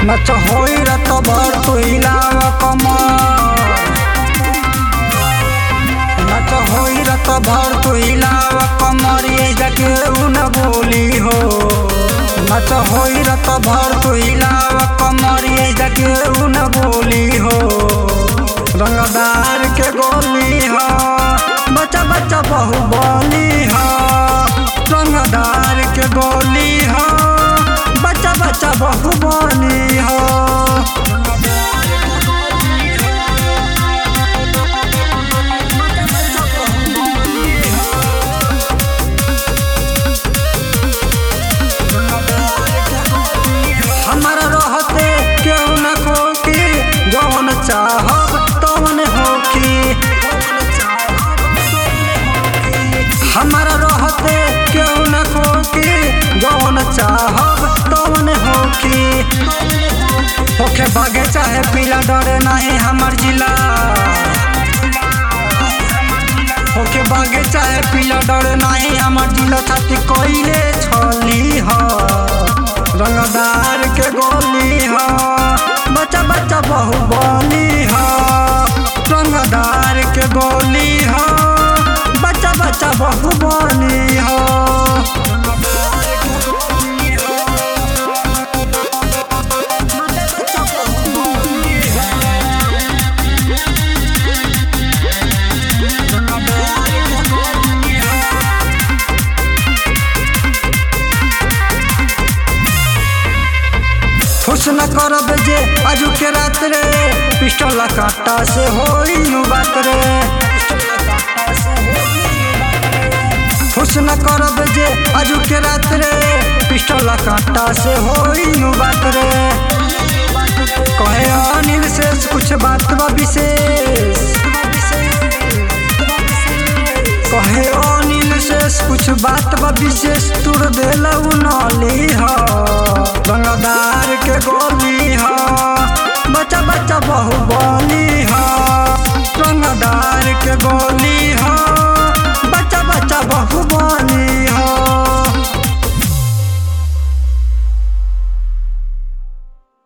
नच होई रत भर तू हिलाव कमर नच होई रत भर तू हिलाव कमर ये जके न बोली हो नच होई रत भर तू हिलाव कमर ये जके न बोली हो रंगदार के गोली हो बच्चा बच्चा बहु बोली हो रंगदार के गोली हो बच्चा बच्चा बहु बोली हो हमारा रहते केहू न खोकी जौन चाहब तौन होकी हमारा रहते केहू न खोकी जौन चाहब तौन होकी होखे बागे चाहे पीला डरे नहीं हमर जिला होके बागे चाहे पीला डरे नहीं हमर जिला छाती कोइले छली हो रंगदार के गोली हो बच्चा बच्चा बहु बोली हो रंगदार के गोली हो बच्चा बच्चा बहु बोली हो खुश न करब जे आजू के रात रे पिस्टल काटा से होई नु बात रे खुश न करब जे आजू के रात रे पिस्टल काटा से होई नु बात रे कहे अनिल से कुछ बात बा विशेष कहे अनिल से कुछ बात बा विशेष तुर देला नली हो रंगदार के गोली हो